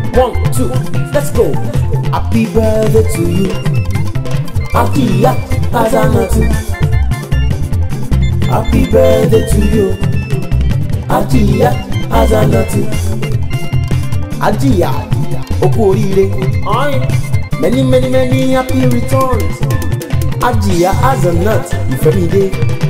one two let's go happy birthday to you ajiya azanatu happy birthday to you ajiya azanatu ajiya okú oríire many many many happy returns ajiya azanat ìfẹ́mídé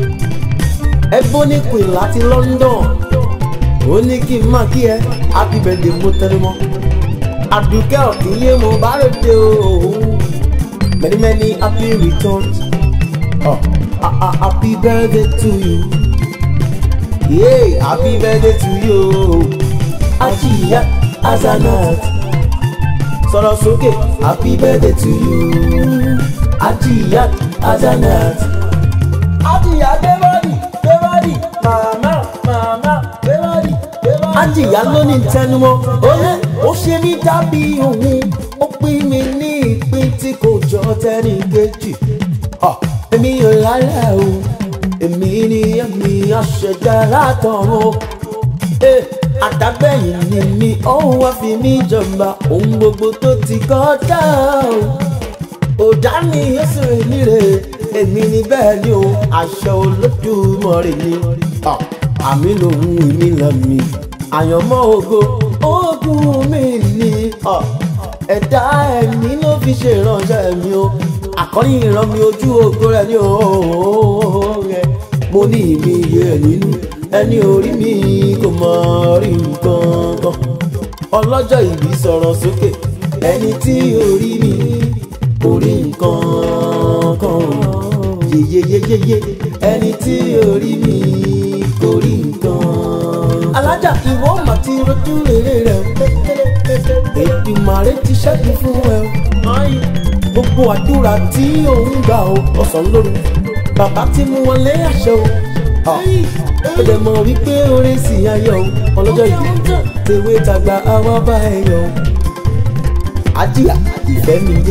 ebony queen láti london ó ní kí n máa kí ẹ happy birthday mo tẹnu mọ́ àdùkẹ́ ọ̀kìnyé mo bá rèdè o many many happy returns oh, uh, uh, happy birthday to you yeah happy birthday to you ajiya azanat sọ̀rọ̀ sókè happy birthday to you ajiya azanat. ajiya gbẹ́bọ́dì gbẹ́bọ́dì màmá màmá gbẹ́bọ́dì gbẹ́bọ́dì. ajiya ló ní tẹnumọ́ ó ní ó ṣe mí dàbí òun ó pín mi ní ìpín tí kò jọ tẹ́nì kejì. Ah, èmi ò lálẹ́ o èmi ni èmi àṣẹjà látọ̀run. Eh, àdágbẹ̀yìn ni mi òun wá fi mí jọba ohun gbogbo tó ti kọjá o. ọ̀dà ni ó sì rìn níre èmi ni bẹ́ẹ̀ ni o aṣọ olódùmọ̀rẹ́ ni. Ah, àmì lòun èmi là mí àyànmọ́ ògo ogun mi ni. Ah, ẹ̀dá ẹ̀mí ló fi ṣe ìránṣẹ́ mi o àkọ́rí ìran mi ojú ògo rẹ̀ ni o rẹ̀ mo ní ìmí iye ẹ̀ nínú ẹni orí mi kò mọ rí nǹkan kan ọlọ́jọ́ ìbí sọ̀rọ̀ sókè ẹni tí orí mi kò rí nǹkan kan yeyeyeyeye ẹni tí orí mi kò rí nǹkan. alájà ìwọ mà ti rojú rere rẹ Èdùmàrè ti ṣẹ́gun fún ẹ gbogbo àdúrà tí òun gbà ó ọ̀sán lóru bàbá ti mú wọn lé àṣẹ o ó dẹ̀ mọ̀ wípé oore sì ayọ̀ o ọlọ́jọ́ ìbí tèwé tàgbà àwa bá ẹ yọ̀ o ajíyà ìfẹ́ mi dé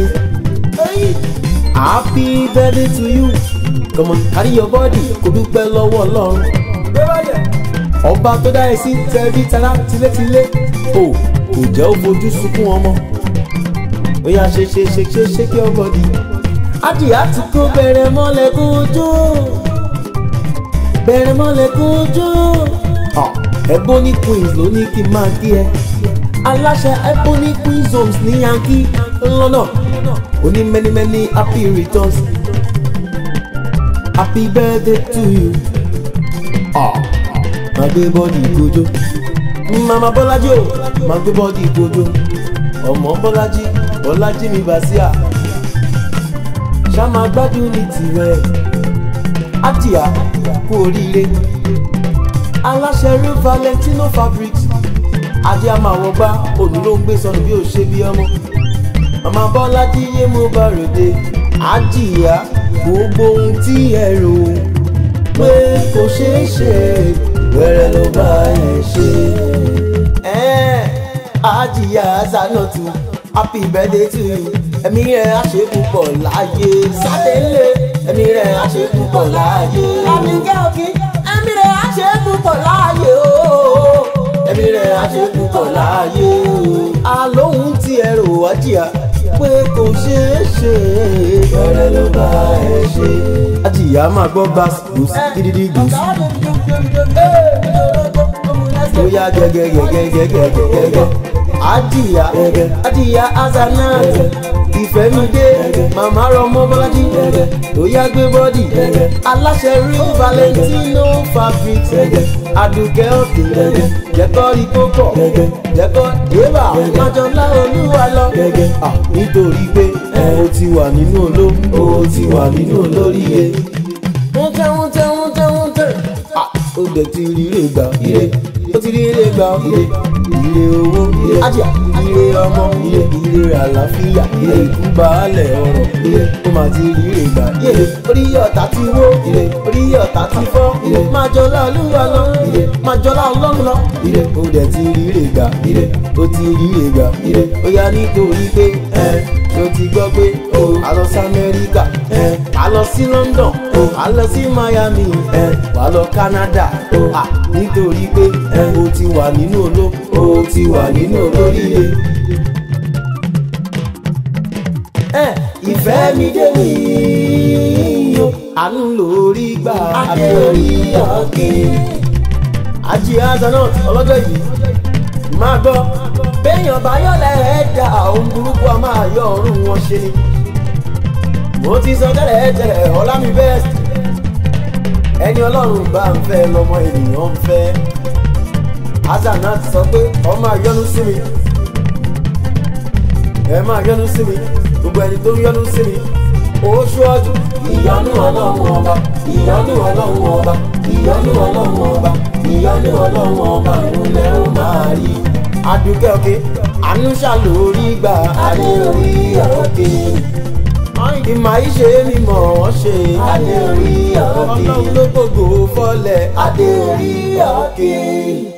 happy birthday to you come on carry your body kò dúpẹ́ lọ́wọ́ ọlọ́run ọba tó dá ẹ sí tẹbí tará tilétilé o kò jẹ́ ó fojú sunkún ọmọ ó yá ṣe ṣe ṣe ṣe ṣe kí ọmọ di ajíyà ti kó bẹ̀rẹ̀ mọ́lẹ̀ kó jó bẹ̀rẹ̀ mọ́lẹ̀ kó jó. Ebony Queens ló ní kí n máa kí ẹ. aláṣẹ Ebony Queens homes ní yankee lọ́nà ó ní many many happy returns happy birthday to you. máa gbé bọ́ọ̀dì ìgbójó mama bọ́lájí o máa gbé bọ́ọ̀dì ìgbójó ọmọ bọ́lájí bọ́lájí mi bàṣíà ṣá máa gbádùn ní tirẹ̀ àtìyá kú oríire aláṣẹ rí valentino fabrics ajé a máa wọ gbá òní ló ń gbé sọnù bí ó ṣe bí ọmọ màmá bọ́lájí yé mo bá ròde àjìyá gbogbo ohun tí ẹ rò pé kò ṣeé ṣe wẹ́rẹ́ ló bá ẹ ṣe. àjìyá zanatu happy birthday to you ẹ̀mí rẹ̀ á ṣe púpọ̀ láàyè sátẹ́lẹ̀ ẹ̀mí rẹ̀ á ṣe púpọ̀ láàyè. Àmì jẹ́ òkè, ẹ̀mí rẹ̀ á ṣe é púpọ̀ láàyè o. ẹ̀mí rẹ̀ á ṣe púpọ̀ láàyè o. àlóhùn tí ẹ rò wá jìyà pé kò ṣeé ṣe bẹ̀rẹ̀ ló bá ẹ ṣe. àjìyà máa gbọ́ bass blues gidigidi blues ó yá gẹ́gẹ́gẹ́gẹ́gẹ́gẹ́gẹ́ àjìyà àjìyà azanat ìfẹ́mídé màmá rọmọ bọ́lájí tó yá gbé bọ́dì aláṣẹ rí valentino fabric adùkẹ́ òkè jẹ́kọ́ rí púpọ̀ jẹ́kọ́ yébà májọlá olúwa lọ. Ah, nítorí pé o ti wà nínú oló o ti wà nínú olóríire. wọ́n tẹ́ wọ́n tẹ́ wọ́n tẹ́ wọ́n tẹ́. Ah, ó dẹ̀ ti rí ire gbà ire ó ti rí ire gbà ire ire owó ire ajá ire ọmọ ire ire àlàáfíà ire ìkúbalẹ̀ ọ̀rọ̀ ire ó máa ti rí ire gbà ire orí ọ̀tá ti wó ire orí ọ̀tá ti fọ́ ire máa jọlá olúwa lọ ire máa jọlá ọlọ́run lọ ire ó dẹ̀ ti rí ire gbà ire ó ti rí ire gbà ire ó yá nítorí pé ẹ ṣó ti gbọ́ pé o a lọ sí amẹ́ríkà ẹ a lọ sí london o a lọ sí miami ẹ wà lọ canada o à nítorí pé ẹ o ti wà nínú oló o ti wà nínú olóríire fẹ́ mi dé mi o àánú lórí gbà adé orí òkè. àjí azanot ọlọ́jọ́ yìí máa gbọ́ béèyàn bá yọ̀lẹ̀ ẹ̀dá ohun burúkú a máa yọ ọ̀run wọn ṣe ni mo ti sọ tẹ́lẹ̀ tẹ́lẹ̀ ọlá mi bẹ́ẹ̀ ẹni ọlọ́run bá ń fẹ́ lọ́mọ ènìyàn ń fẹ́ azanot sọ pé ọ máa yọ́nú sí mi ẹ máa yọ́nú sí mi gbogbo ẹni tó ń yọ́nú sí mi oṣù ọdún ìyọ́nú ọlọ́run ọba ìyọ́nú ọlọ́run ọba ìyọ́nú ọlọ́run ọba ìyọ́nú ọlọ́run ọba ìrúlẹ̀ ó máa rí. adùnkẹ́ òkè ànúṣà lórí gbà adé orí òkè. ìmọ̀ ìṣe mi mọ̀ ọ́ ṣe adé orí òkè. ọlọ́run ló gbogbo fọ́lẹ̀ adé orí òkè.